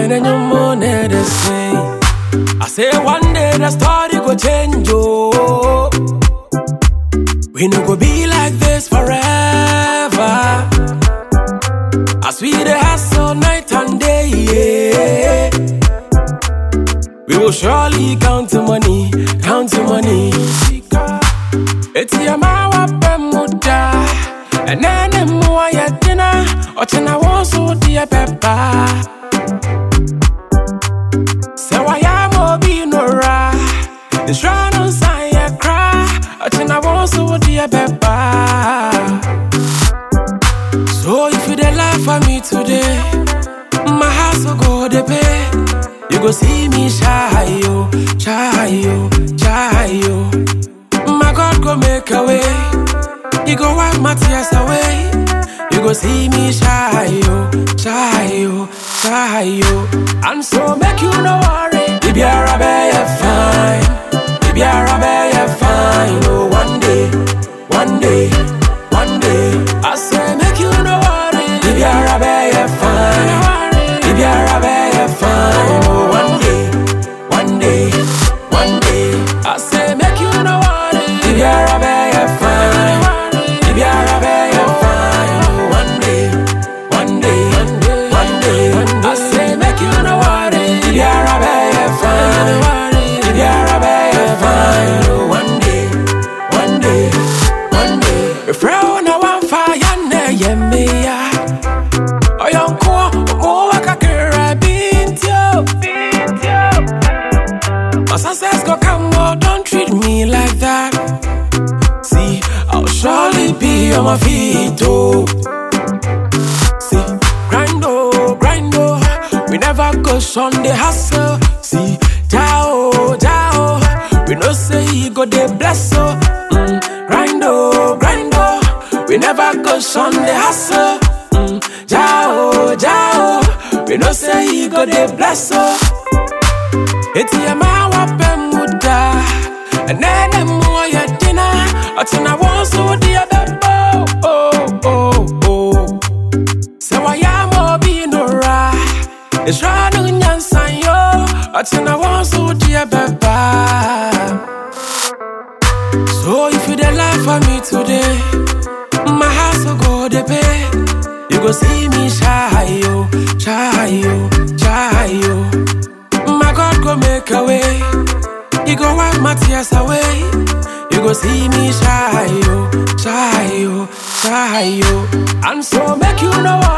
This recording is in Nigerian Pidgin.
when you moan the same. I say one day the story go change, oh. We no go be like this forever. As we the hustle night and day, yeah. We will surely count the money, count the money. Eti amawa pemuda, enene mua yetina, ochina wosu dia pepa. Sewa ya mobi nora, instrano saya cry, ochina wosu dia pepa. So if you dey laugh at me today, my house will go dey pay. You go see me shy yo, shy yo, shy yo. My God go make a way. He go wipe my tears away. You go see me shy yo, shy yo, shy yo. And so make you no worry. If you're a bear, fine. If you're a bear, fine. Oh, one day, one day, one day. I say make you no worry. If you're a bear, fine. If you're a bear, fine. Oh, one day, one day, one day. I say make you no worry. If you're a bear, fine. If you're a bear, fine. Oh, one day, one day, one day. I say make you no worry. If you're a bear, fine. If you're a bear, fine. Oh, one day, one day, one day. If you're no one fire, yeah, me, yeah. Oyonko, mo wakakira bintio, bintio. My success go come, oh, don't treat me like that. See, I'll surely be on my feet, oh. See, grind, oh, grind, oh. We never go on the hustle. See, Jao, Jao. We no say he go the bless, oh. Mm, grind, oh, grind, oh. We never go on the hustle. Mm, Jao, Jao. We no say he go the bless, oh. Eti ya mawa pemuda Enene mua ya dina Atina wonsu dia bebo Oh, oh, oh Sewa ya mobi nora Isranu nyansan yo Atina wonsu dia beba So if you dey laugh at me today My house will go dey pay You go see me shy yo Shy yo, shy yo my God go make a way. He go wipe my tears away. You go see me shy yo, shy yo, shy yo. And so make you know